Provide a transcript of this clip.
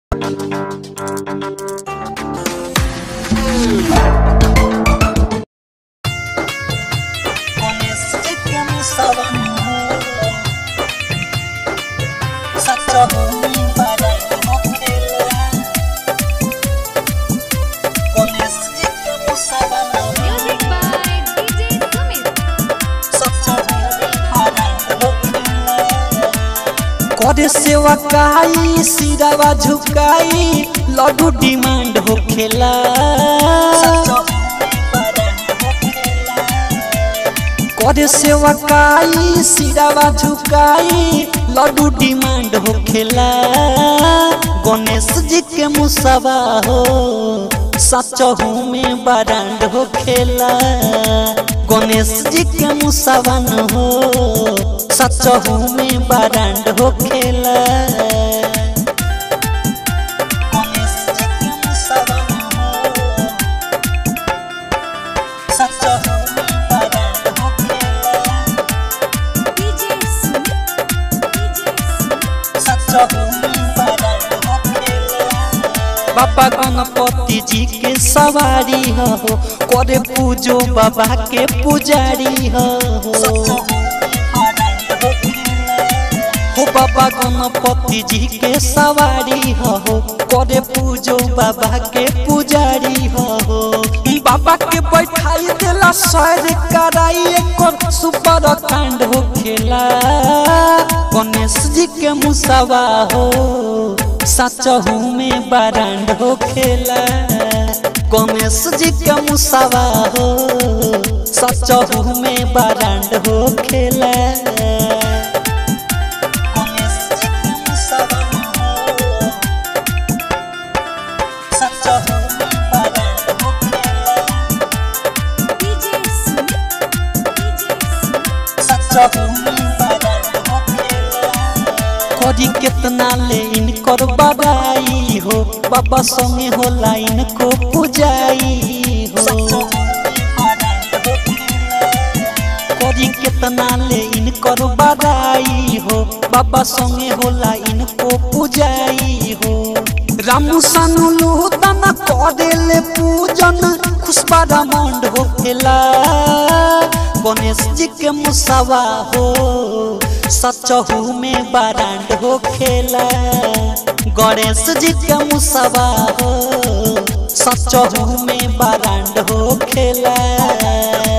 Music by DJ Sumit. करे सेवा काई सिरावा झुकाई लड्डू डिमांड होखेला करे सेवा काई सिरावा झुकाई लड्डू डिमांड होखेला गणेश जी के मुसवा हो सचहू में बरांड होखेला गणेश जी के मुसवन हो सचहू में बरांड होखेला गणेश जी के मुसवन हो सचहू में बरांड होखेला DJ Sumit. DJ Sumit. बाबा गणपति जी के सवारी हो करे पूजो बाबा के पुजारी हो हो बाबा गणपति जी के सवारी हो करे पूजो बाबा के पुजारी हो बाबा के बैठाई देला सैर कराई एक सुपर कांड हो खेला गणेश जी के मुसवा हो सचहू में बरांड हो खेला गणेश जी के मुसवा हो सचहू में बरांड हो खेला गणेश जी के मुसवा हो सचहू में बरांड हो खेला DJ Sumit. DJ Sumit. करी केतना ले इनकर बड़ाई हो बाबा संगे होला इनको पुजाई हो करी केतना ले इनकर बड़ाई हो बाबा संगे होला इनको पुजाई हो रामू सानू लोतन करेले पूजन खुशबारा मंड होखेला गणेश जी के मुसवा हो सचहू में बरांड हो खेला गणेश जी के मुसवा हो सचहू में बरांड हो खेला